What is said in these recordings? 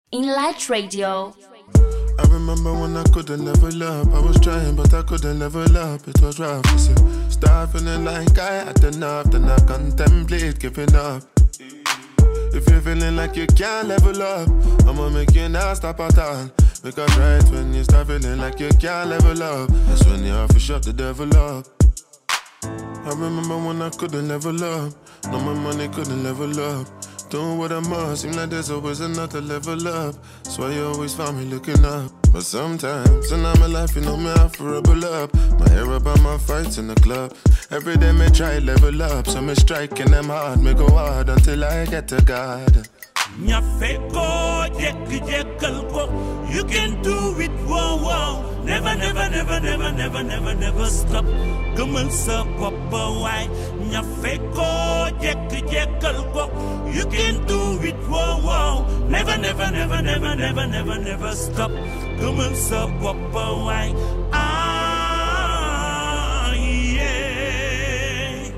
Inlight Radio. I remember when I couldn't level up. I was trying, but I couldn't level up. It was rough. I said, start feeling like I had enough. Then I contemplate giving up. If you're feeling like you can't level up, I'ma make you not stop at all. Because right when you start feeling like you can't level up, that's when you have to shut the devil up. I remember when I couldn't level up. No, my money couldn't level up. Doing what I must, seem like there's always another level up. That's why you always find me looking up. But sometimes, in my life, you know me, I for rebel up. My hair up on my fights in the club. Every day, me try level up. So me striking them hard, me go hard until I get to God. ñafe ko jekk jekkal ko you can do it wow wow never never never never never never never stop gëmal sa bopp waay ñafe ko jekk jekkal ko you can do it wow wow never never never never never never never stop gëmal sa bopp waay ah yeah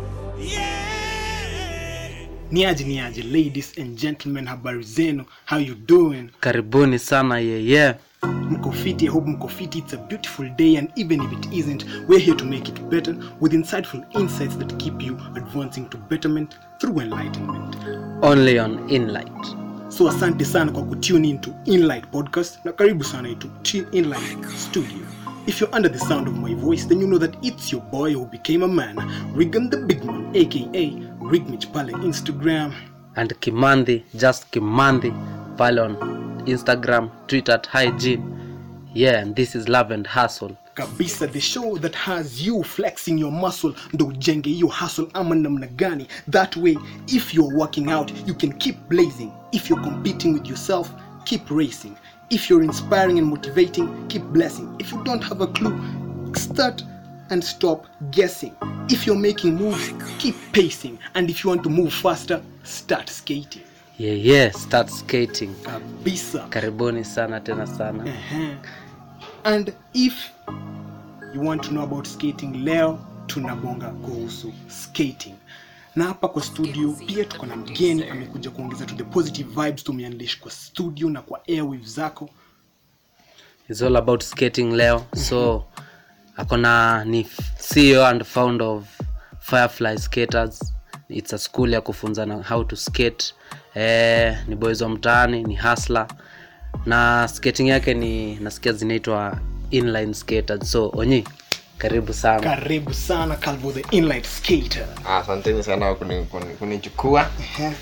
yeah niaje niaje ladies and gentlemen habari zenu how you doing karibuni sana yeye mko fiti i hope mko fiti it's a beautiful day and even if it isn't we're here to make it better with insightful insights that keep you advancing to betterment through enlightenment only on inlight so asante sana kwa kutune in to inlight podcast na karibu sana to T- inlight studio if you're under the sound of my voice then you know that it's your boy who became a man rigan the big man aka rigmich pale instagram and kimandhi just kimandhi pale on instagram twitter at hygiene yeah and this is love and hustle kabisa the show that has you flexing your muscle ndo ujenge hiyo hustle ama namna gani that way if you're working out you can keep blazing if you're competing with yourself keep racing if you're inspiring and motivating keep blessing if you don't have a clue start and stop guessing if you're making moves keep pacing and if you want to move faster start skating yeah yeah start skating kabisa karibuni sana tena sana Ehe. and if you want to know about skating leo tunabonga kuhusu skating na hapa kwa studio pia tuko na mgeni amekuja kuongeza to the positive vibes tumeandish kwa studio na kwa airwaves zako It's all about skating leo so akona ni ceo and founder of firefly skaters its a school ya kufunzana how to skate eh, ni boys wa mtaani ni hasla na skating yake ni nasikia zinaitwa inline skaters so onyi karibu sana karibu sana calvo the inlight skater asanteni sana kuni- kuni- kunichukua Ehe.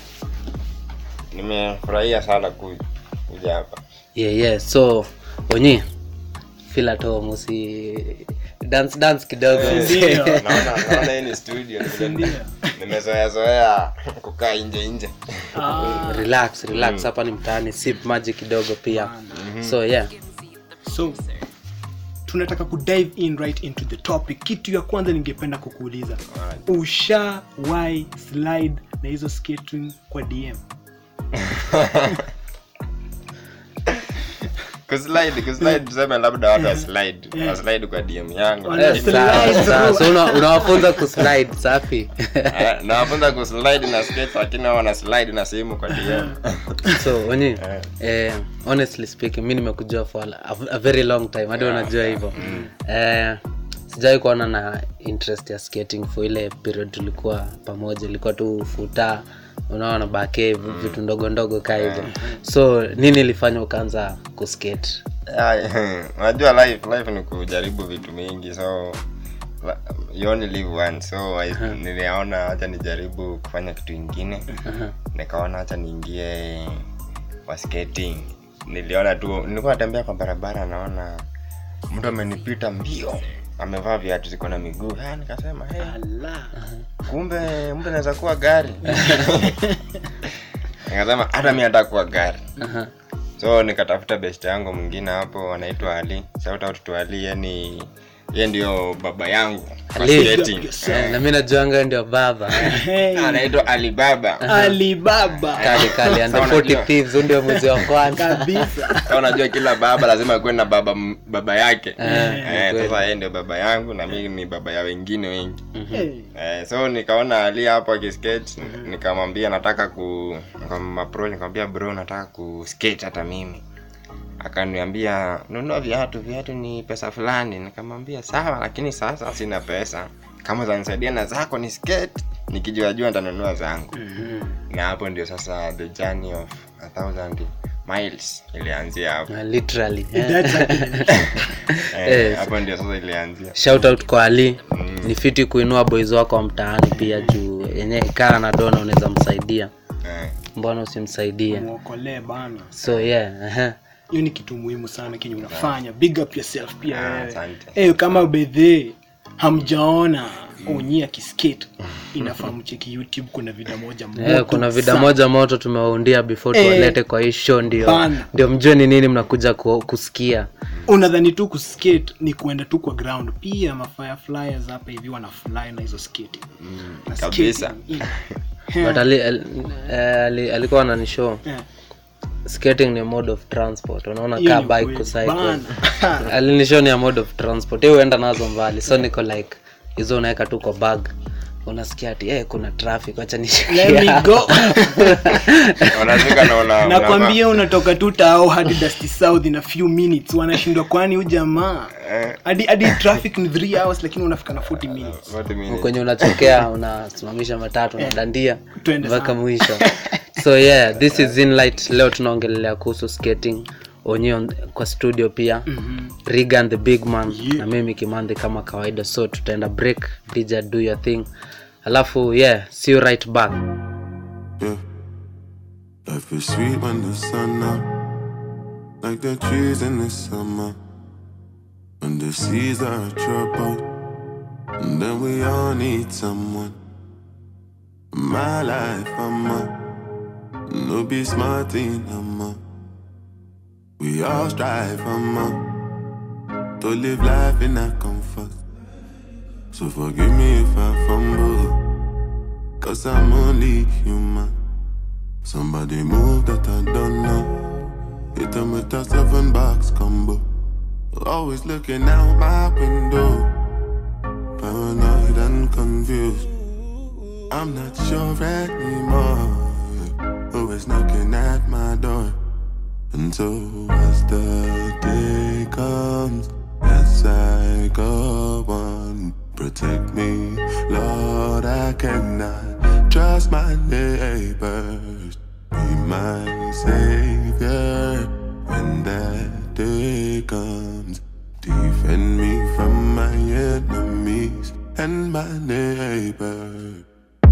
nimefurahia sana ku- kuja hapa yeah, yeah. so onyi feel at home usi dance dance kidogo Ndio. naona naona hii ni studio nime- nimezoeazoea kukaa nje nje relax relax hapa ni mtaani sip maji kidogo pia so yeah so tunataka kudive in right into the topic kitu ya kwanza ningependa kukuuliza ushawahi slide na hizo skating kwa dm kuslide kuslide tuseme labda watu waslide waslide kwa dm yangu Wana Eh, lakini- sawa, slide, sawa. bro. So una- unawafunza kuslide safi Eh, nawafunza kuslide na skate lakini wao wana slide na simu kwa dm so onyi eh, honestly speaking mi nimekujua for a, a very long time hadi unajua hivyo eh, sijawai kuona na interest ya skating for ile period tulikuwa pamoja ilikuwa tu futa unaona bake vitu ndogo ndogo kaa hivyo so nini ilifanya ukaanza kuskate Ay, unajua life life ni kujaribu vitu mingi so la- you only live once so I, niliona hacha nijaribu kufanya kitu ingine nikaona hacha niingie kwa skating niliona tu nilikuwa natembea kwa barabara naona mtu amenipita mbio amevaa viatu ziko na miguu Ah, nikasema hey, kumbe mtu anaweza kuwa gari nikasema hata mi nataka kuwa gari so nikatafuta best yangu mwingine hapo anaitwa ali shout out to ali yani ye ndio baba yangu kwa Ali. skating. Eh, na mi najuanga ndio baba Hey, anaitwa alibaba alibaba kali kali and the Sawa, 40 najua. thieves huyu ndio mwezi wa kwanza kabisa Sa unajua kila baba lazima akuwe na baba baba yake Eh, Eh, kweli. sasa yeye ndio baba yangu na mimi ni baba ya wengine wengi Hey, Eh, so nikaona ali hapo akiskate nikamwambia nataka ku approach nikamwambia bro nataka kuskate hata mimi akaniambia nunua viatu viatu ni pesa fulani nikamwambia sawa lakini sasa sina pesa kama zanisaidia na zako ni skate nikijua jua nitanunua zangu na hapo ndio sasa the journey of a thousand miles ilianzia hapo Na literally eh. that's actually- Eh, Yes. hapo ndio sasa ilianzia shout out kwa ali ni fiti kuinua boys wako wa mtaani pia juu yenye kaa na dona unaweza msaidia Eh, mbona usimsaidie muokolee bana so yeah uh-huh. hiyo ni kitu muhimu sana kenye unafanya big up yourself pia Ah, wewe asante. Eh, kama bedhe hamjaona onyi akiskate inafaa mcheki youtube kuna vida moja Eh, moto kuna vida sana. moja moto tumewaundia before Eh, tuwalete kwa hii show ndio bana. ndio mjue ni nini mnakuja ku, kusikia unadhani tu kuskate ni kuenda tu kwa ground pia mafireflyers hapa hivi wanafly na hizo skate Na kabisa. skating, ina- but ali, ali, eh, ali, alikuwa ananishow Eh, skating ni mode of transport unaona hiyo kaa ni bike ukweli. kucycle Bana. alinishow ni a mode of transport hiyo huenda nazo mbali so niko like hizo unaweka tu kwa bag unasikia ati eh, kuna traffic wacha Let me nishikia go. unafika na una- nakwambia unatoka tu tao hadi dusty south in a few minutes wanashindwa kwani hu jamaa Eh. hadi hadi traffic ni 3 hours lakini unafika na 40 minutes What do you mean? kwenye unachokea unasimamisha matatu unadandia Twende mpaka sana. mwisho so yeah this is inlight leo tunaongelelea kuhusu skating onye on, kwa studio pia mm-hmm. rigan the big man Yeah. na mimi kimandhi kama kawaida so tutaenda break dj do your thing alafu yeah see you right back Yeah. Life is sweet when the sun up, like the trees in the summer. When the seas are troubled, and then we all need someone. My life, I'm a no be smart in I'm a. We all strive, I'm a to live life in a comfort. So forgive me if I fumble. Cause I'm only human. Somebody move that I don't know. Hit them with a seven box combo. Always looking out my window. Paranoid and confused. I'm not sure anymore. Who is knocking at my door? And so as the day comes, as I go on, protect me, Lord. I cannot trust my neighbors. Be my savior when that day comes. Defend me from my enemies and my neighbor.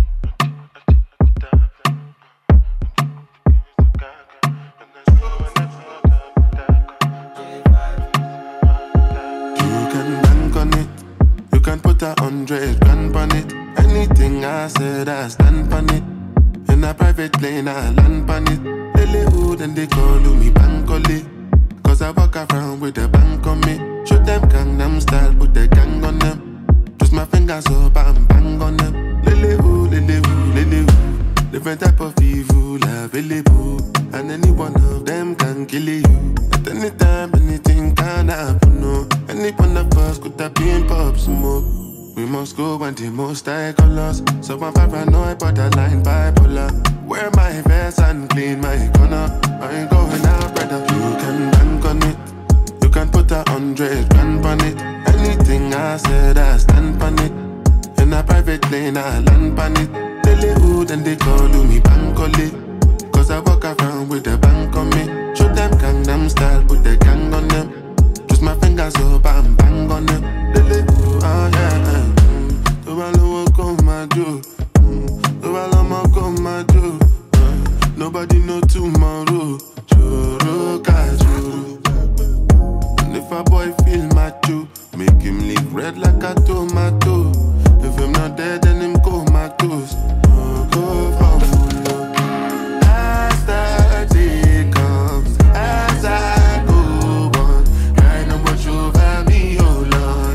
You can bank on it. You can put a hundred grand on it. Anything I said, I stand on it. In a private lane, I land on it. Lilywood and they call me Bankole. Cause I walk around with a bank on me. Show them Gangnam style, put the gang on them. Twist my fingers up and bang on them. Lilywood, Lilywood, Lilywood. Different type of evil available. And any one of them can kill you. At any time, anything can happen. No. Any one of us could have been pop smoke. We must go when the most high colors. So I'm paranoid, borderline bipolar. Wear my vest and clean my corner. I ain't going out, brother. You can bank on it. You can put a hundred grand on it. Anything I said, I stand on it. In a private lane, I land on it. Lilywood and they call me Bankole. Cause I walk around with a bank on me. Show them Gangnam style, put the gang on them. Twist my fingers up and bang on them. Lilywood, oh yeah. Mm. Tó bá lówó kó máa jó. Mm. Tó bá lọ́mọ kó máa jó. Uh, Nobody know tomorrow. Choro ka choro. And if a boy feel macho, make him live red like a tomato. If him not dead, then him comatose. Oh, go for full As the day comes, as I go on, I know what over me, oh Lord.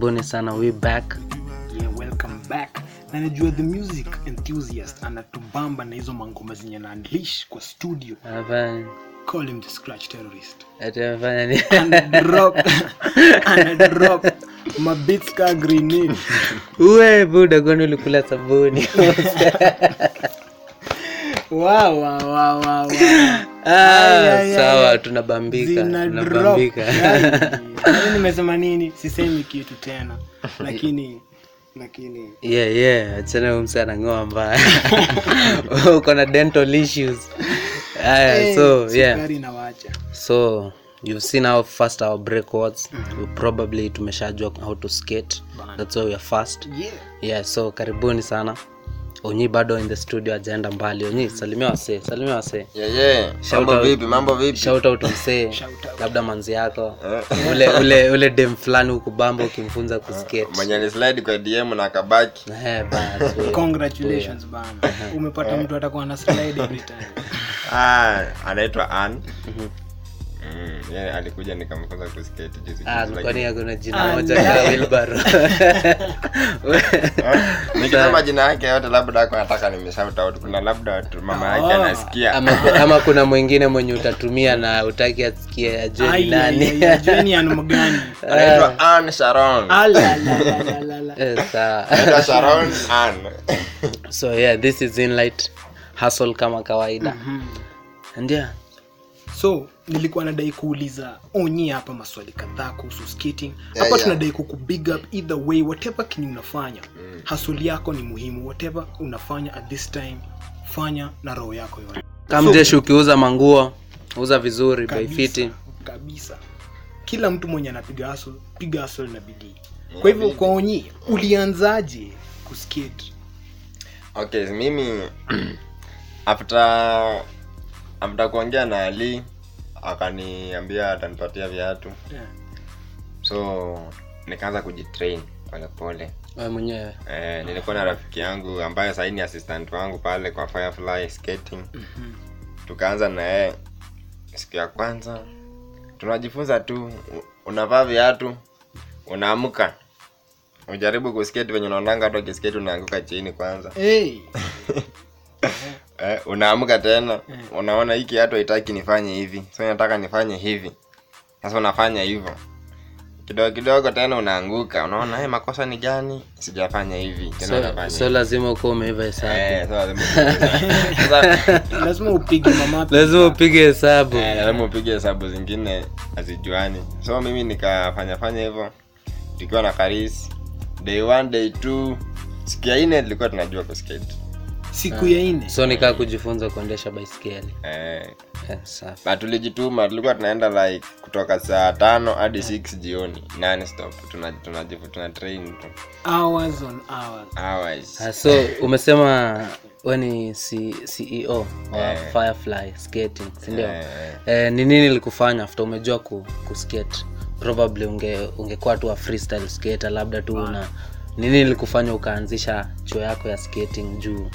karibuni sana we back yeah, welcome back na najua the music enthusiast anatubamba na hizo mangoma zenye na unleash kwa studio Hapa- call him the scratch terrorist ati amefanya ni- anadrop anadrop mabits ka grenade uwe buda kwani ulikula sabuni wow, wow, wow, wow, wow. Ah, Ay, ay, ay, sawa ay. tunabambika Zina drop. tunabambika Yaani nimesema nini sisemi kitu tena lakini lakini yeah yeah achana huyu mse anang'oa mbaya uko na dental issues aya eh, so yeah sukari inawacha so you've seen how fast our break was we probably tumeshajua how to skate Bana. that's why we are fast yeah yeah so karibuni sana onyi bado in the studio ajaenda mbali onyi salimia wasee salimia wasee yeah, yeah. Shout mambo out. vipi mambo vipi shout out msee Shout out. labda manzi yako ule ule ule dem fulani ukubamba ukimfunza kuskate mwenye ni slide kwa dm na kabaki Eh, bas, we. congratulations bana umepata mtu atakuwa na slide every time ah, anaitwa an mm, yeah, alikuja nikamfunza kuskate juzi Ah, juzi, kwani lakini- hakuna jina moja ka wilbaro nikisema jina yake yote labda ako nataka nimeshout out kuna labda watu- mama yake Oh. anasikia ama, ama kuna mwingine mwenye utatumia na utaki asikie ajue ni Ai, ai, nani ai, ai, jeni anu mgani anaitwa an sharon Ala, la, la, la, la, la. Eh, sawa anaitwa sharon an so yeah this is inlight hustle kama kawaida and yeah so nilikuwa nadai kuuliza onyi hapa maswali kadhaa kuhusu skating hapa Yeah, yeah. tunadai kuku big up either way whatever kenye unafanya hasuli yako ni muhimu whatever unafanya at this time fanya na roho yako yote kamjeshi ukiuza manguo uza vizuri by kabisa, fiti kabisa kila mtu mwenye anapiga hustle piga hustle na bidii kwa hivyo kwa onyi ulianzaje kuskate okay mimi after after kuongea na ali akaniambia atanipatia viatu Yeah. so nikaanza kujitrain polepole wewe mwenyewe eh, nilikuwa na rafiki yangu ambaye sahii ni assistant wangu pale kwa firefly skating tukaanza na yeye siku ya kwanza tunajifunza tu u- unavaa viatu unaamka ujaribu kuskate venye unaonanga hata ukiskate unaanguka chini kwanza hey. eh, unaamka tena unaona hiki hata haitaki nifanye hivi so nataka nifanye hivi sasa unafanya hivyo kidogo kidogo tena unaanguka unaona hey, makosa ni gani sijafanya hivi tena so, unafanya so hivi. lazima ukuwa umeiva hesabu Eh, so lazima Sasa, lazima upige mamapi lazima upige hesabu eh, lazima upige hesabu zingine hazijuani so mimi nikafanya fanya hivyo tukiwa na karis day one day two siku ya nne tulikuwa tunajua kuskate siku ya ine so nikaa kujifunza kuendesha baiskeli eh, eh, safi na tulijituma tulikuwa tunaenda like kutoka saa tano hadi 6 jioni non stop tuna, tuna, tuna train tu hours on hours hours Ah, so umesema we ni C- ceo wa Eh. firefly skating sindio Eh. eh, ni nini likufanya after umejua ku, kuskate probably unge ungekuwa tu a freestyle skater labda tu una ni nini likufanya ukaanzisha chuo yako ya skating juu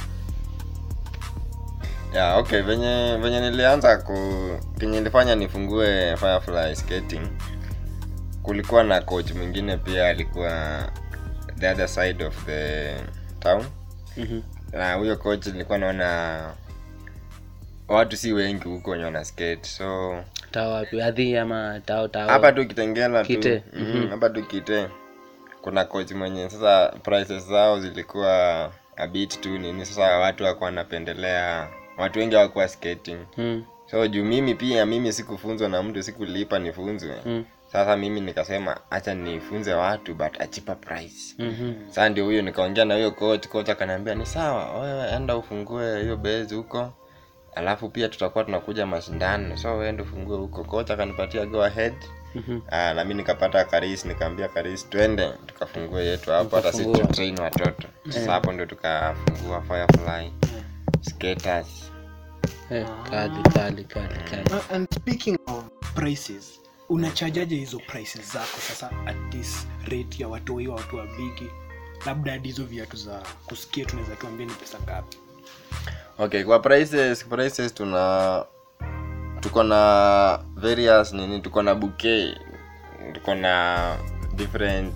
yeah, okay venye venye nilianza ku kenye nilifanya nifungue firefly skating kulikuwa na coach mwingine pia alikuwa the other side of the town Mhm. na huyo coach nilikuwa naona watu si wengi huko wenye wana skate so taa wapi adhi ama tao tao hapa tu kitengela tu Kite. Mhm, hapa tu kite kuna coach mwenye sasa prices zao zilikuwa a bit tu nini sasa watu wako wanapendelea watu wengi hawakuwa skating hmm. so juu mimi pia mimi sikufunzwa na mtu sikulipa nifunzwe Mm. sasa mimi nikasema acha nifunze watu but a cheaper price Mhm. sasa ndio huyo nikaongea na huyo coach coach akaniambia ni sawa wewe enda ufungue hiyo base huko alafu pia tutakuwa tunakuja mashindano so wewe enda ufungue huko coach akanipatia go ahead Mhm. Ah, na mi nikapata karis nikaambia karis twende tukafungue yetu hapo hata si Mkafungua. tutrain watoto sasa hapo ndio tukafungua firefly skaters Eh, kali kali kali kali Uh, and speaking of prices unachajaje hizo prices zako sasa at this rate ya watoi wa watu wa bigi labda hadi hizo viatu za kusikia tunaweza tuambia ni pesa ngapi okay kwa prices prices tuna tuko na various nini tuko na bouquet tuko na different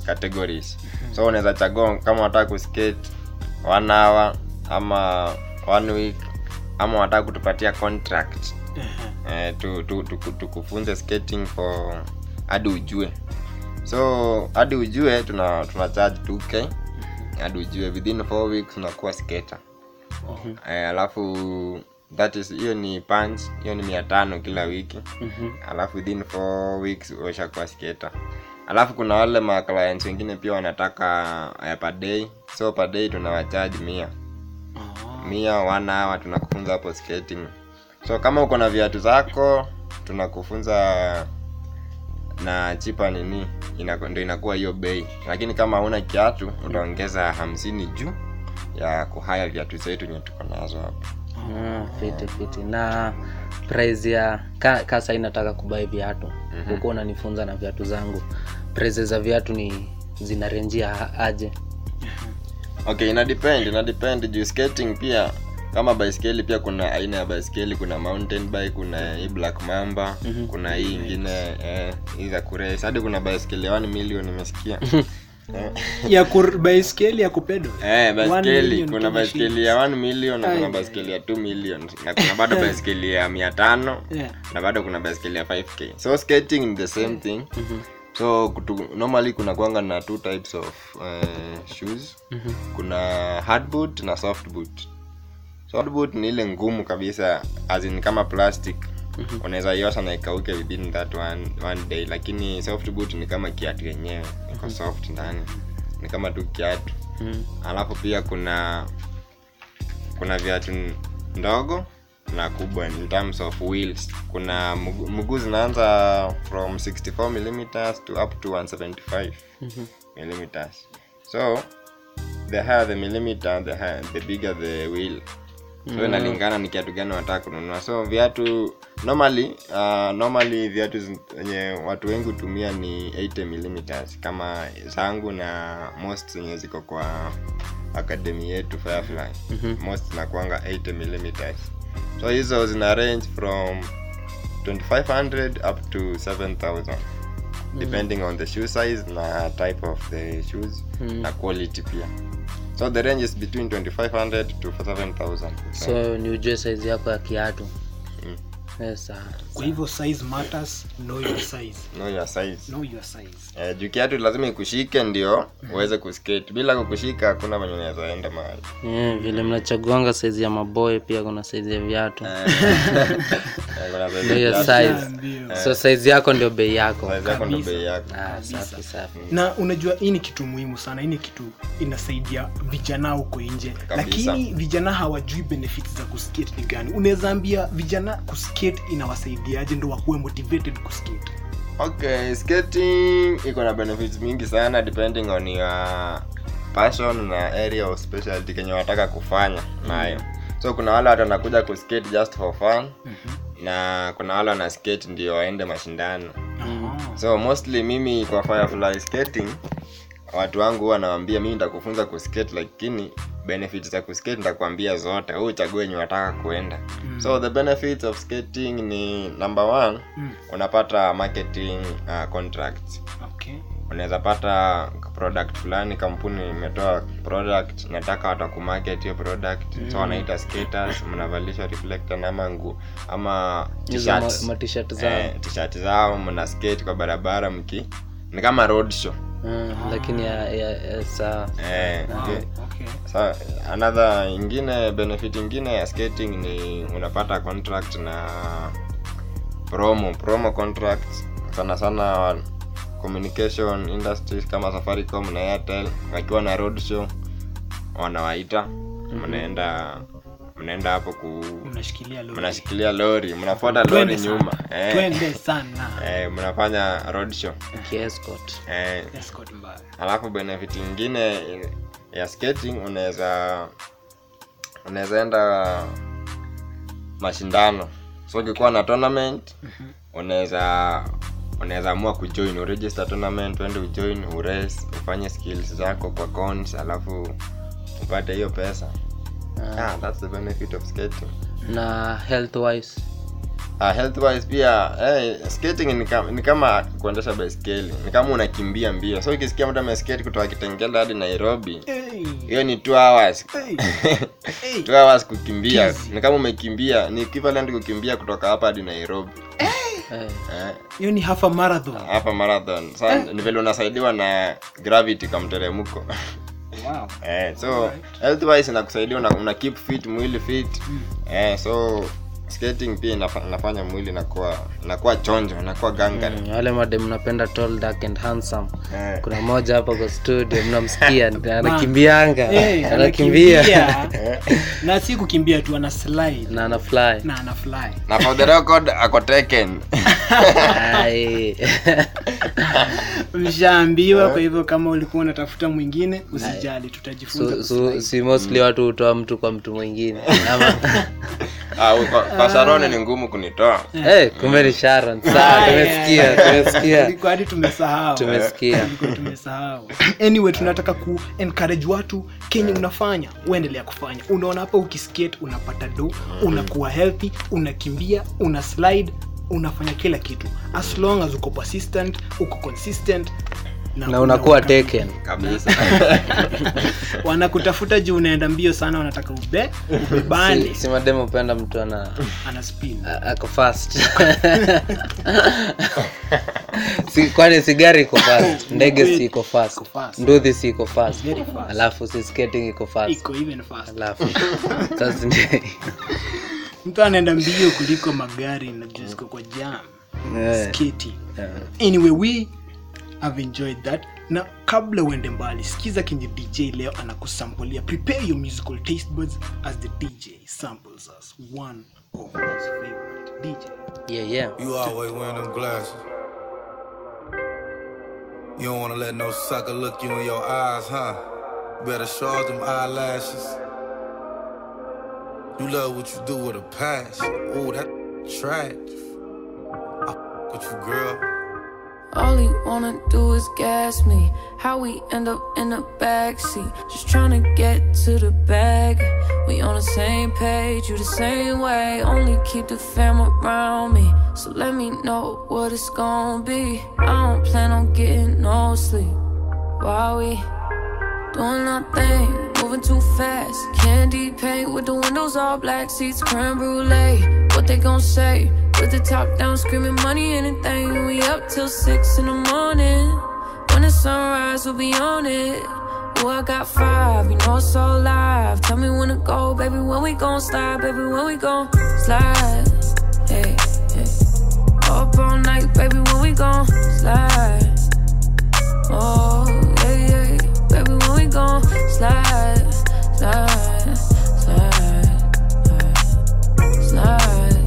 categories so unaweza chagua kama unataka kuskate one hour ama one week ama unataka kutupatia contract eh, tu, tu, tu, tu, tukufunze skating for hadi ujue so hadi ujue tuna, tuna charge 2k hadi ujue within 4 weeks unakuwa skater eh, alafu that is hiyo ni punch hiyo ni mia tano kila wiki alafu within 4 weeks ushakuwa skater alafu kuna wale ma clients wengine pia wanataka uh, per day so per day tunawacharge mia mia one hour tunakufunza hapo skating so kama uko na viatu zako tunakufunza na chipa nini inaku- ndio inakuwa hiyo bei lakini kama hauna kiatu utaongeza hamsini juu ya kuhaya viatu zetu nye tuko nazo hapo Ah, fiti fiti na price ya ka, ka sai nataka kubai viatu mm-hmm. huko unanifunza na viatu zangu price za viatu ni zinarenjia aje okay ina depend ina depend juu skating pia kama baiskeli pia kuna aina ya baiskeli kuna mountain bike kuna hii black mamba mm-hmm. kuna hii ingine eh, hii za kurace hadi kuna baiskeli ya 1 million nimesikia Eh. ya kur, baiskeli ya kupedo Eh, One baiskeli million kuna Kenya baiskeli ya 1 million na kuna Ai. baiskeli ya 2 million na kuna bado baiskeli ya mia tano Yeah. na bado kuna baiskeli ya 5k so skating ni the same thing so kutu, normally kuna kwanga na two types of uh, shoes kuna hard boot na soft boot so hard boot ni ile ngumu kabisa as in kama plastic unaweza iosha na ikauke within that one, one day lakini soft boot ni kama kiatu yenyewe iko soft ndani ni kama tu kiatu alafu pia kuna kuna viatu n- ndogo na kubwa in terms of wheels kuna mguu mguu zinaanza from 64 millimeters to up to 175 millimeters so the higher the millimeter the, higher, the bigger the wheel so inalingana ni kiatu gani wanataka kununua so viatu normally uh, normally viatu zenye watu wengi hutumia ni 80 millimeters kama zangu na most zenye ziko kwa akademi yetu firefly most zinakuanga 80 millimeters so hizo zina range from 2500 up to 7000 depending on the shoe size na type of the shoes na quality pia so the range is between 2500 to 7000 so ni ujue saizi yako ya kiatu Mm. yes, sawa. kwa hivyo size matters know your size know your size know your size Eh, juu kiatu lazima ikushike ndio uweze kuskate bila kukushika hakuna venye unaweza enda mahali Eh, vile mnachaguanga saizi ya maboy pia kuna saizi ya viatu Eh, kuna size Know your ya size. Ndio. so saizi yako ndio bei yako size yako ndo Kabisa. bei yako ah, safi safi na unajua hii ni kitu muhimu sana hii ni kitu inasaidia vijana huko nje lakini vijana hawajui benefits za kuskate ni gani unaweza ambia vijana kuskate inawasaidiaje ndo wakuwe motivated kuskate okay skating iko na benefits mingi sana depending on your passion na area of specialty kenye wanataka kufanya nayo so kuna wale watu wanakuja kuskate just for fun na kuna wale wana skate ndio waende mashindano so mostly mimi kwa firefly skating watu wangu huwa nawambia mimi nitakufunza kuskate lakini benefits za kuskate nitakwambia zote huu uchague wenye unataka kuenda so the benefits of skating ni number one Mm. unapata marketing uh, contracts okay. unaweza pata product fulani kampuni imetoa product nataka watakumarket hiyo product so wanaita skaters mnavalishwa reflector na ama ngu ama hizo ma- t-shirts matishat zao eh, t-shirt zao mna skate kwa barabara mki ni kama road show Mm, lakini ya, ya, ya, sawa eh, okay. Okay. Sa, another ingine benefit ingine ya skating ni unapata contract na promo promo contracts sana sana communication industries kama safaricom na airtel wakiwa na road show wanawaita mnaenda mnaenda hapo ku unashikilia lori. mnashikilia lori mnafuata Twende lori sana. nyuma eh, twende sana eh, mnafanya road show kiescort eh, Escort mbaya. alafu benefit ingine ya skating unaweza unaweza enda mashindano so ukikuwa na tournament unaweza unaweza amua kujoin uregister tournament uende ujoin urace ufanye skills zako kwa cons alafu upate hiyo pesa ah, that's the benefit of skating na health wise Uh, health wise pia eh, skating ni kama, ni kama kuendesha baiskeli ni kama unakimbia mbio so ukisikia mtu ameskate kutoka kitengela hadi nairobi Hey. hiyo ni two hours Hey. Hey. two hours kukimbia Easy. ni kama umekimbia ni equivalent kukimbia kutoka hapa hadi nairobi Eh, eh, hiyo ni half a marathon hapa marathon sa ni vile unasaidiwa na gravity kwa mteremko wow. eh, so health wise inakusaidia una, una keep fit mwili fit eh, so skating pia inafa, inafanya mwili inakuwa inakuwa chonjo inakuwa gangari mm, wale made mnapenda tall dark and handsome eh. kuna mmoja hapa kwa studio mnamsikia anakimbianga Hey, anakimbia anakimbia. na si kukimbia tu ana slide na ana fly na ana fly na for the record ako taken Ai. mshaambiwa kwa hivyo kama ulikuwa unatafuta mwingine usijali tutajifunza so, so, kuslide. si mostly watu hutoa mtu kwa mtu mwingine ama ah, kwa, kwa sarone ni ngumu kunitoa hey, kumbe ni sharon sawa Aya, tumesikia tumesikia Tulikuwa hadi tumesahau tumesikia Tulikuwa tumesahau anyway tunataka ku encourage watu kenye unafanya uendelea kufanya unaona hapa ukiskate unapata do unakuwa healthy unakimbia una slide unafanya kila kitu as long as uko persistent uko consistent na unakuwa taken kabisa wanakutafuta juu unaenda mbio sana wanataka ube ubebane si, si mademu upenda mtu ana ana spin a- ako fast si, kwani sigari iko fast ndege si iko fast Iko fast. nduthi si iko fast Very fast. alafu si skating iko fast iko even fast alafu sasa ndi- mtu anaenda mbio kuliko magari na juu ziko kwa jam Eh, skating eh. anyway we have enjoyed that na kabla uende mbali sikiza kenye dj leo anakusampulia prepare your musical taste buds as the dj samples us one of his favorite dj yeah yeah You always wearing them glasses. You don't wanna let no sucker look you in your eyes, huh? Better charge them eyelashes. You love what you do with a passion. Ooh, that trash. I f- with you, girl. All he wanna do is gas me. How we end up in the backseat. Just tryna get to the bag. We on the same page, you the same way. Only keep the fam around me. So let me know what it's gonna be. I don't plan on getting no sleep. While we doing our thing, moving too fast. Candy paint with the windows all black, seats creme brulee. What they gon' say? With the top down, screaming money, anything. We up till six in the morning. When the sunrise, we'll be on it. Oh, I got five, you know it's all live. Tell me when to go, baby. When we gon' slide, baby. When we gon' slide. Hey, hey. Up all night, baby. When we gon' slide. Oh, yeah, yeah. Baby, when we gon' slide, slide, slide, slide, slide.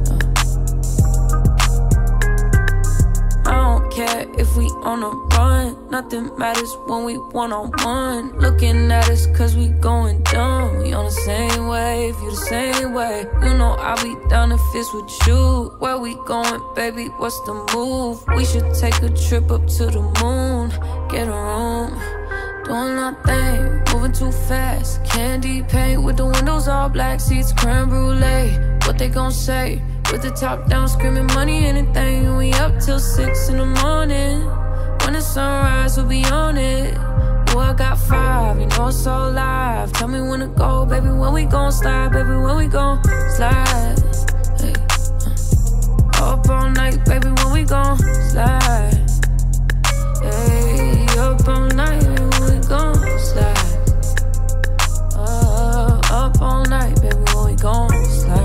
I don't care if we on a run. Nothing matters when we one on one. Looking at us cause we going dumb. We on the same wave, you the same way. You know I'll be down if it's with you. Where we going, baby? What's the move? We should take a trip up to the moon. Get a room. Doing our thing, moving too fast. Candy paint with the windows all black, seats creme brulee. What they gon' say? With the top down, screaming money, anything. We up till six in the morning. When the sunrise, we'll be on it. Oh, I got five, you know it's all live. Tell me when to go, baby. When we gon' slide, baby. When we gon' slide. Hey, uh. Up all night, baby. When we gon' slide. Hey, up all night, baby. When we gon' slide. Uh, up all night, baby. When we gon' slide.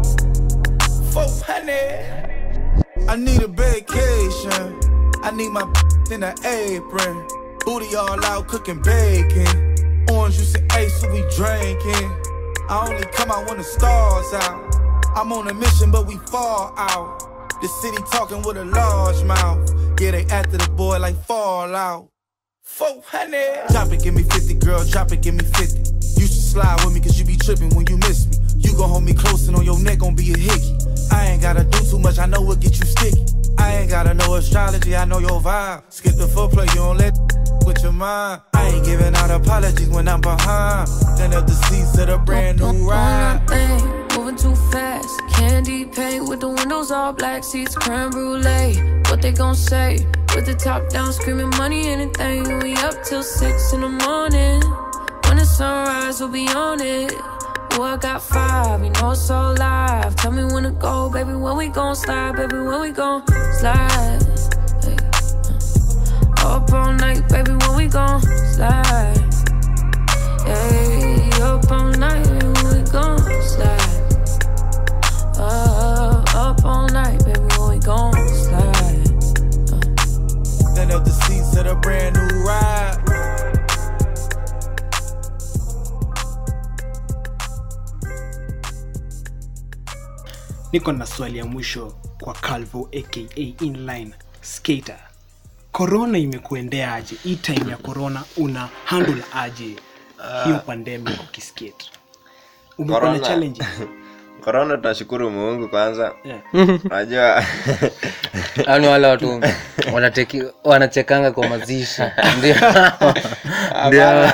400. I need a vacation. I need my in an apron. Booty all out cooking bacon. Orange juice and ace, so we drinking. I only come out when the stars out. I'm on a mission, but we fall out. The city talking with a large mouth. Yeah, they after the boy like Fallout. 400. Drop it, give me 50, girl. Drop it, give me 50. You should slide with me, cause you be tripping when you miss me. You gon' hold me close and on your neck gon' be a hickey. I ain't gotta do too much, I know what get you sticky. I ain't gotta know astrology, I know your vibe. Skip the footplay, you don't let with your mind. I ain't giving out apologies when I'm behind. Then up the seats of the brand new Doing ride. our thing, moving moving too fast. Candy paint with the windows all black, seats creme brulee. What they gon' say? With the top down, screaming money, anything. We up till six in the morning. When the sunrise, we'll be on it. Oh, I got five, you know it's so live. Tell me when to go, baby. When we gon' slide, baby. When we gon' slide. Hey, uh. Up all night, baby. When we gon' slide. Hey, up all night, baby. When we gon' slide. Uh, up all night, baby. When we gon' slide. Stand up the seats of the brand new ride. niko na swali ya mwisho kwa calvo aka inline skater korona imekuendea aje hii time ya korona una handle aje hiyo pandemic ukiskate umekuwa na Corona. challenge korona tunashukuru mungu kwanza yeah. najua yani wale watu wanateki wanachekanga kwa mazishi ndio ndio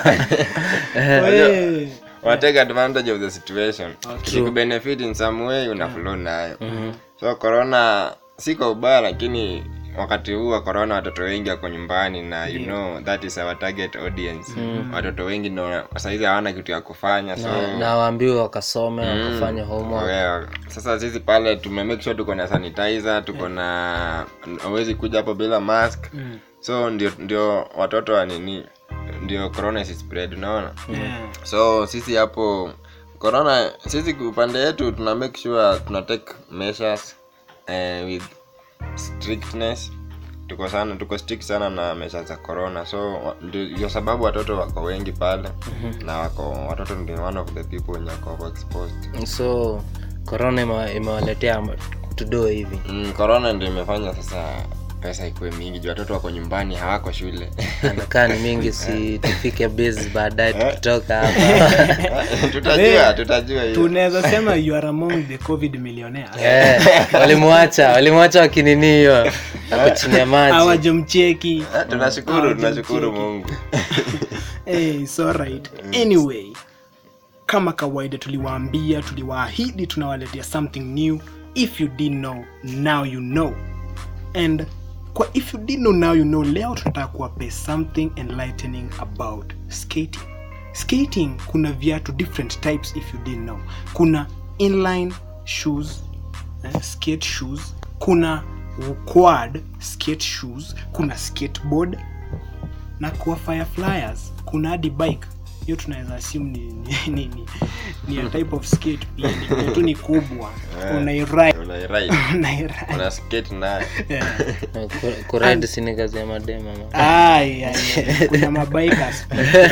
Wee. wanatake advantage of the situation ikikubenefit in some way una flow nayo so corona si kwa ubaya lakini wakati huu wa corona watoto wengi wako nyumbani na you know that is our target audience watoto wengi ndo saizi hawana kitu ya kufanya so na- na waambiwe wakasome wakafanya homework Yeah. sasa sisi pale tume make sure tuko na sanitizer tuko na hawezi kuja hapo bila mask so ndio ndio watoto wa nini ndio corona isi spread unaona Yeah. so sisi hapo corona sisi upande yetu tuna make sure tuna take measures eh, with strictness tuko sana tuko strict sana na measures za corona so wa- ndio ndio sababu watoto wako wengi pale na wako watoto ndio one of the people wenye wako exposed so corona ime- imewaletea tudo hivi mm, corona ndio imefanya sasa pesa ikuwe mingi juu watoto wako nyumbani hawako shule anakaa ni mingi si tufike base baadaye tukitoka hapa tutajua tutajua hiyo tunaweza sema you are among the covid millionaires Eh, walimwacha walimwacha wakinini hiyo ako chini ya maji hawajamcheki Eh, tunashukuru Hawajamcheki. tunashukuru mungu hey, it's alright. anyway kama kawaida tuliwaambia tuliwaahidi tunawaletea something new if you didn't know now you know and kwa if you didn't know now you know leo tunataka kuwape something enlightening about skating skating kuna viatu different types if you didn't know kuna inline shoes eh, skate shoes kuna quad skate shoes kuna skateboard na kwa fireflyers kuna hadi bike hiyo tunaweza assume ni, ni, ni, ni, ni a type of skate pia ni tu ni kubwa unairide Unairide. unairide una skate nayo yeah. kuride sini kazi ya madema ma. Ai, ai, ai. kuna mabikers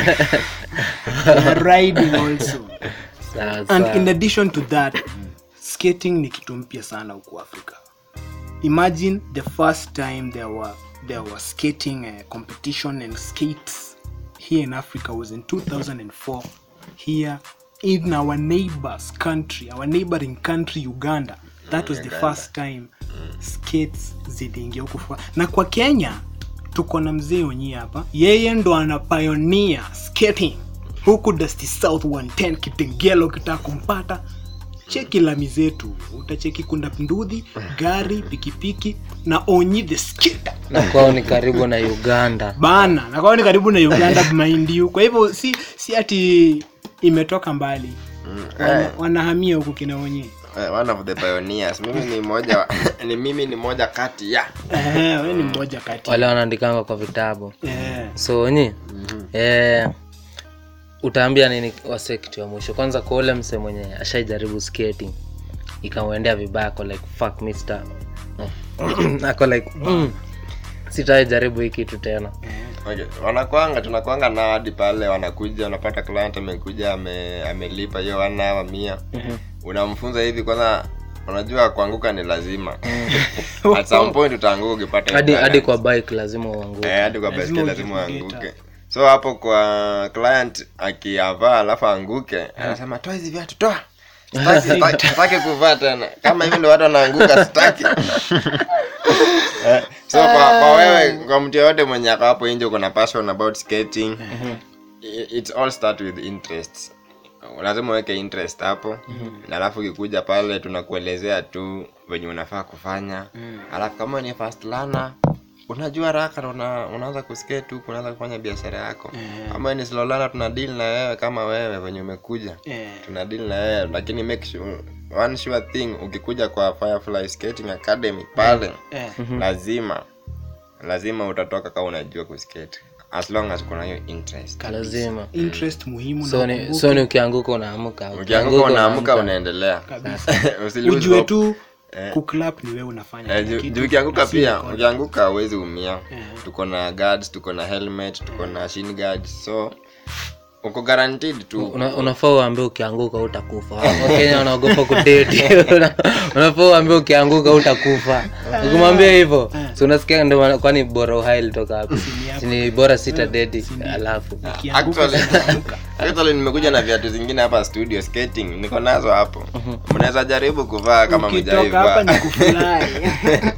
kuna riding also sawa and sawa in addition to that skating ni kitu mpya sana huku africa imagine the first time there were, there were skating uh, competition and skates here in africa was in 2004 here in our neighbors country our neighboring country uganda that was the first time skates ziliingia huku fa- na kwa kenya tuko na mzee onyi hapa yeye ndo ana pioneer skating huku dusty south 110 kitengelo kitaka kumpata cheki lami zetu utacheki kunda ndudhi gari pikipiki na onyi the skater na kwao ni karibu na uganda bana na kwao ni karibu na uganda maindiu kwa hivyo si si ati imetoka mbali Wana, wanahamia huku kina onyi Eh, one of the pioneers mimi ni moja wa- ni mimi ni moja kati ya Eh, we ni mmoja kati wale wanaandikanga kwa vitabu Eh, so nyi eh, utaambia nini wase kitu ya mwisho kwanza kwa ule mse mwenye ashaijaribu skating ikamwendea vibaya ako like fuck mister ako like mm, sitawai jaribu hii kitu tena okay. wanakwanga tunakwanga na hadi pale wanakuja unapata client amekuja ame, amelipa hiyo wana mia unamfunza hivi kwanza unajua kuanguka ni lazima at some point utaanguka ukipata hiyo hadi hadi balance. kwa bike lazima uanguke Eh, hadi kwa Lazima baiskeli lazima ujikute. uanguke so hapo kwa client akiavaa alafu anguke anasema toa hizi viatu toa Sitaki- sitaki sitaki kuvaa tena kama hivi ndo watu wanaanguka sitaki Eh, so kwa, kwa wewe kwa mtu yoyote mwenye ako hapo nje uko na passion about skating i- it's all start with interest lazima uweke interest hapo na alafu ukikuja pale tunakuelezea tu venye unafaa kufanya alafu kama ni fast learner unajua haraka na una, unaanza kusikia tu unaanza kufanya biashara yako kama ni slow learner tuna deal na wewe kama wewe venye umekuja Eh. tuna deal na wewe lakini make sure one sure thing ukikuja kwa Firefly Skating Academy pale Eh. lazima lazima utatoka kama unajua kuskate as long as kuna hiyo interest lazima interest muhimu so na ni, ukumbuke so ni ukianguka unaamka ukianguka unaamka unaendelea kabisa Usi lose ujue hope. tu Eh. kuclap ni wewe unafanya Eh, kila juu- kitu, juu ukianguka na si pia record. ukianguka huwezi umia Eh. tuko na guards tuko na helmet tuko na shin guards so uko guaranteed tu Una- unafaa uambie ukianguka utakufa wakenya wanaogopa kudeti Una- unafaa uambie ukianguka utakufa ukimwambia hivyo si unasikia ndio maana- kwani bora uhai litoka hapo Si ni bora sita dedi alafu Ukianguka Actually- unaanguka. actually nimekuja na viatu zingine hapa studio skating niko nazo hapo mnaweza jaribu kuvaa kama ukitoka hapa ni mjaivaa kufurahi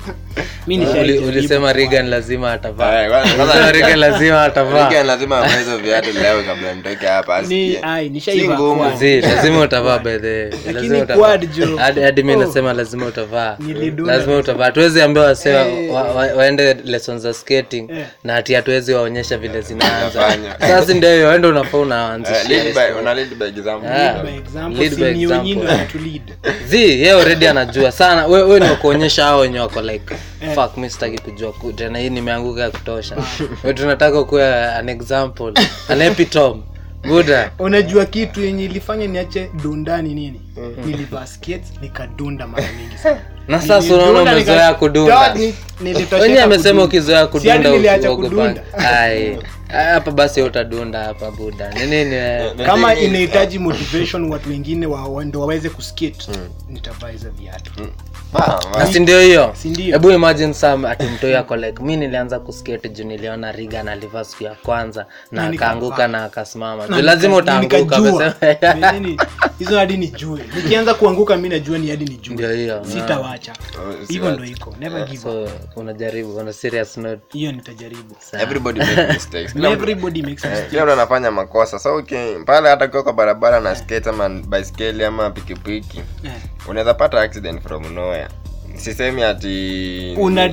mi Uli- nishaijaribu ulisema kuvaa. Regan lazima atavaa Eh, kwanza- kwanza Ulisema Regan lazima atavaa Weekend lazima avae hizo viatu leo kabla nitoke hapa ni asikie ai si nishaiva ngumu quad. Zi, lazima utavaa bedhe Lakini quad jo. hadi mi Oh. nasema lazima utavaa Nilidunda. lazima utavaa tuwezi ambia wase Eh. wa, wa, waende lessons za skating Eh. na hati hatuwezi waonyesha vile zinaanza Zinafanywa. sasa ndio hiyo ende unafaa Eh, unaanzisha lead by- una lead by example. Ah. By example, Lead si by ni example. wengine wanatulead. zi ye already anajua sana we, we ni wakuonyesha hao wenye wako like fuck mi sitaki kujua ku- tena hii nimeanguka ya kutosha we tunataka kuwa an example an epitome buda unajua kitu yenye ilifanya niache dundani nini nilivaa skates nikadunda mara mingi sana na sasa Nilidunda, unaona nika- umezoea kudunda Dog, ni- nilitosheka wenye amesema kudunda. ukizoea Si hadi kudunda niliacha usiogopa. kudunda. Ai, hapa basi utadunda hapa buda ni nini eh? The kama thing is, inahitaji motivation watu wengine wa- wa- ndo waweze kuskate nitavaa hizo viatu ah, na si ndio hiyo Si ndio? hebu imagine sam ati mtoi ako like mi nilianza kuskate juu niliona rigan alivaa siku ya kwanza na Na akaanguka nikavaa. na akasimama Na juu lazima nika- utaanguka nikajua. amesema. Yaani, hizo hadi nijue nikianza kuanguka mi najua ni hadi Ndio nijue hiyo. sitawacha Oh, hivyo si- ndo iko never give up so unajaribu on a serious note hiyo nitajaribu everybody make mistakes Kila mtu- everybody makes eh, mistakes kila mtu anafanya makosa so okay, pale hata ukiwa kwa barabara na skate ama baiskeli ama pikipiki Eh. unaweza pata accident from nowhere sisemi ati una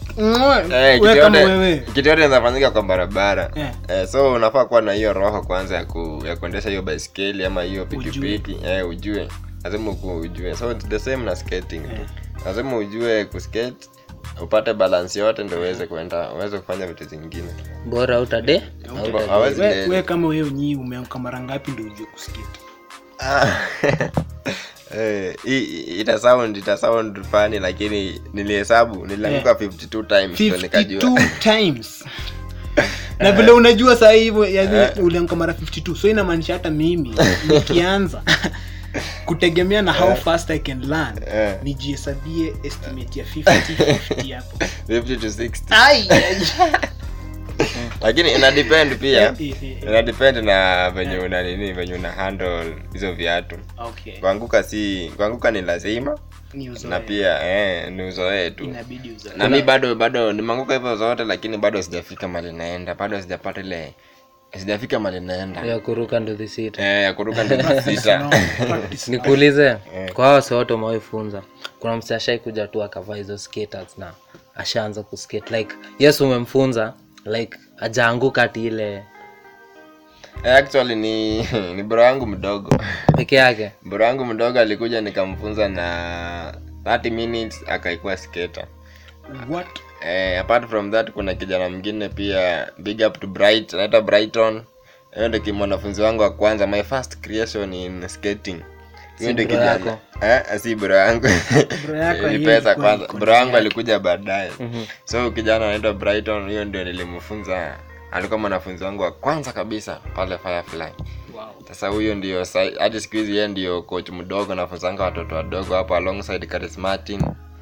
Eh, kitu wewe kama yote- wewe kitu yote inafanyika kwa barabara Eh. eh, so unafaa kuwa na hiyo roho kwanza ya, ku, ya kuendesha hiyo baiskeli ama hiyo pikipiki eh, ujue lazima uku- ujue so it's the same na skating tu lazima ujue kuskate upate balance yote ndo uweze kuenda uweze kufanya vitu zingine bora utade hawezi we, date. we kama wewe nyii umeamka mara ngapi ndo ujue kuskate Ah. Eh, hii- hii- ita sound ita sound funny lakini nilihesabu nilianguka 52 times ndo nikajua 52 times na vile unajua saa hivyo yani uliamka mara 52 so inamaanisha hata mimi nikianza kutegemea na how fast i can learn Eh. nijihesabie estimate ya 50 50 hapo 50 to 60 ai lakini ina depend pia Eh, eh, eh. ina depend na venye una nini venye una handle hizo viatu okay kuanguka si kuanguka ni lazima ni uzoe. na pia eh, ni uzoee tu inabidi uzoe. na mi bado bado nimeanguka hivyo zote lakini bado sijafika mali naenda bado sijapata ile sijafika mali naenda ya kuruka nduthi sita eh, ya kuruka ndio sita Practice. nikuulize kwa hawa wase wote umewaifunza kuna mse ashai kuja tu akavaa hizo skaters na ashaanza kuskate like yes umemfunza like ajaanguka ati ile Eh, actually ni ni bro yangu mdogo peke yake bro yangu mdogo alikuja nikamfunza na 30 minutes akaikuwa skater what eh, apart from that kuna kijana mwingine pia big up to bright anaitwa brighton hiyo ndio ki- mwanafunzi wangu wa kwanza my first creation in skating hiyo ndio bro kijana yako? eh, si bro yangu Bro yako ni hiyo pesa ilikuwa kwanza iko bro yangu yake. alikuja baadaye so kijana anaitwa brighton hiyo ndio nilimfunza alikuwa mwanafunzi wangu wa kwanza kabisa pale firefly wow sasa huyo ndio sa- hadi siku hizi yeye ndio coach mdogo nafunzanga watoto wadogo hapo alongside Charis Martin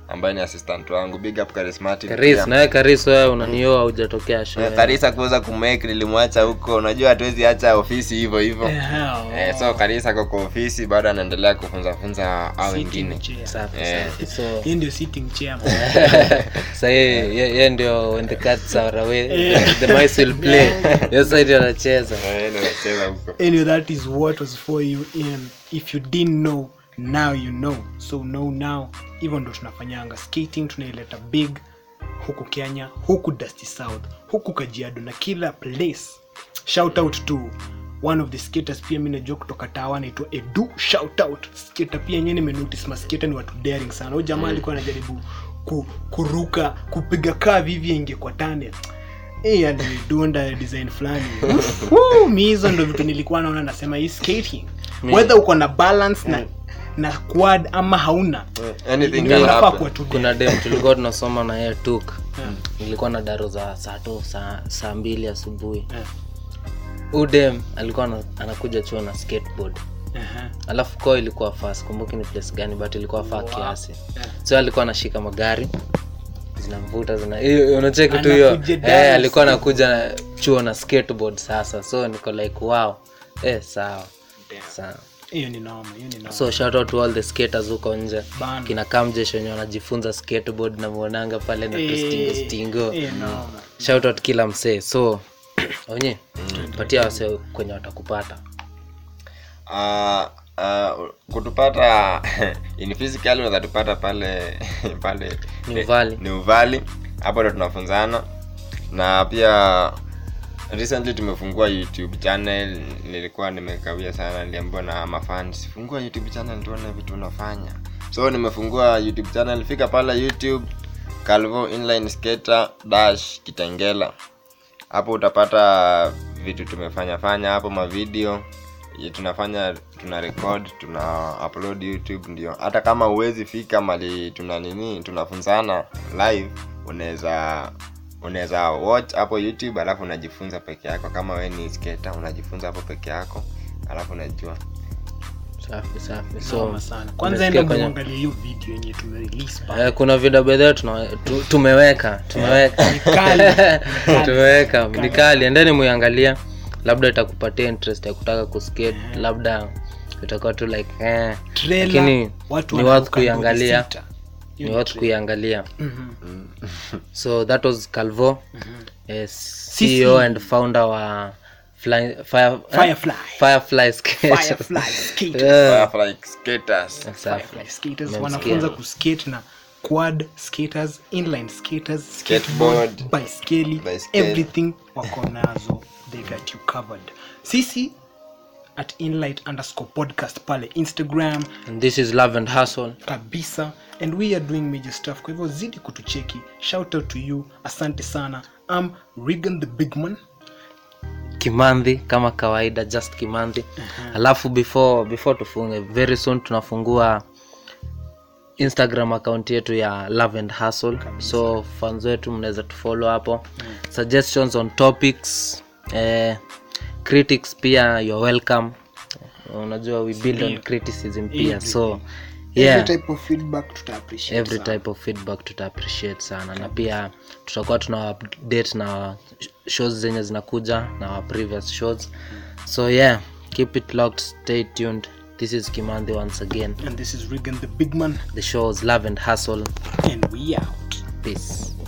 ambaye ni assistant wangu big up charismatic karis pia. nawe karis wewe unanioa hujatokea show Eh, karisa kuweza kumake nilimwacha huko unajua hatuwezi acha ofisi hivyo hivyo eh, so karisa ako kwa ofisi bado anaendelea kufunza funza au wengine safi Eh. safi so Hii ndio sitting chair. sahii ye, ye ndio when the cats are away the mice will play hiyo side anacheza Eh, ndio nacheza huko anyway that is what was for you and if you didn't know now you know so know now hivyo ndo tunafanyanga skating tunaileta big huku kenya huku dusty south huku kajiado na kila place shout out to one of the skaters pia mi najua kutoka tawa anaitwa edu shout out skater pia yenyewe nimenotice masketa ni watu daring sana huyu jamaa alikuwa anajaribu ku, kuruka kupiga kaa vivi inge kwa tane Eh, alidunda design fulani Woo, mi hizo ndo vitu nilikuwa naona nasema hii skating whether uko na balance na na quad ama hauna anything Ni can unafaa happen. kuwa tu kuna dem tulikuwa tunasoma na yeye tuk nilikuwa na daro za saa tu saa, saa mbili asubuhi Yeah. huu dem alikuwa ana- anakuja chuo na skateboard Aha. alafu ko ilikuwa faa sikumbuki ni place gani but ilikuwa faa kiasi so alikuwa anashika magari zinamvuta zina hiyo- unacheki tu hiyo Anakuja eh, dance. alikuwa anakuja na chuo na skateboard sasa so niko like wow eh, sawa sawa hiyo ni noma hiyo ni noma so shout out to all the skaters huko nje Bana. kina kamjesh wenye wanajifunza skateboard na muonanga pale na tustingo stingo Eh, noma shout out kila msee so onye patia wase kwenye watakupata Ah, ah, kutupata in physical unaweza tupata pale pale Ni Uvali. ni uvali hapo ndo tunafunzana na pia recently tumefungua youtube channel nilikuwa nimekawia sana niliambiwa na mafans fungua youtube channel tuone vitu unafanya so nimefungua youtube channel fika pale youtube calvo inline skater dash kitengela hapo utapata vitu tumefanya fanya hapo mavideo ye tunafanya tuna record tuna upload youtube ndio hata kama uwezi fika mali tuna nini tunafunzana live unaweza unaweza watch hapo youtube alafu unajifunza peke yako kama we ni skater unajifunza hapo peke yako alafu unajua safi safi so noma sana kwanza umesikia enda kwenye- muangalie hiyo video yenye tumerelease pale Eh, kuna video bedheo tu, tumeweka tumeweka kali. tumeweka ni kali endeni muiangalia labda itakupatia interest ya kutaka kuskate labda itakuwa tu like eh. Trailer, lakini watu ni wanaruka worth kuiangalia body sita. ni worth kuiangalia so that was calvo yes, ceo and founder wa fly, fire, Firefly. firefly skate. Firefly skaters. Yeah. Firefly skaters Safi. Firefly skaters Mmemsikia. wanafunza kuskate na quad skaters inline skaters Skateboard. skateboard baiskeli Baiskeli. everything wako nazo they got you covered sisi at inlight underscore podcast pale instagram and this is love and hustle kabisa and we are doing major stuff kwa hivyo zidi kutucheki shout out to you asante sana am regan the big man kimandhi kama kawaida just kimandhi alafu before before tufunge very soon tunafungua instagram account yetu ya love and hustle so fans wetu mnaweza tufollow hapo suggestions on topics eh, critics pia you're welcome unajua we build on criticism pia so yeah every type of feedback tuta appreciate every sana. type of feedback tuta appreciate sana na pia tutakuwa tuna update na shows zenye zinakuja na our previous shows so yeah keep it locked stay tuned this is kimandhi once again and this is regan the big man the show is love and hustle and we out peace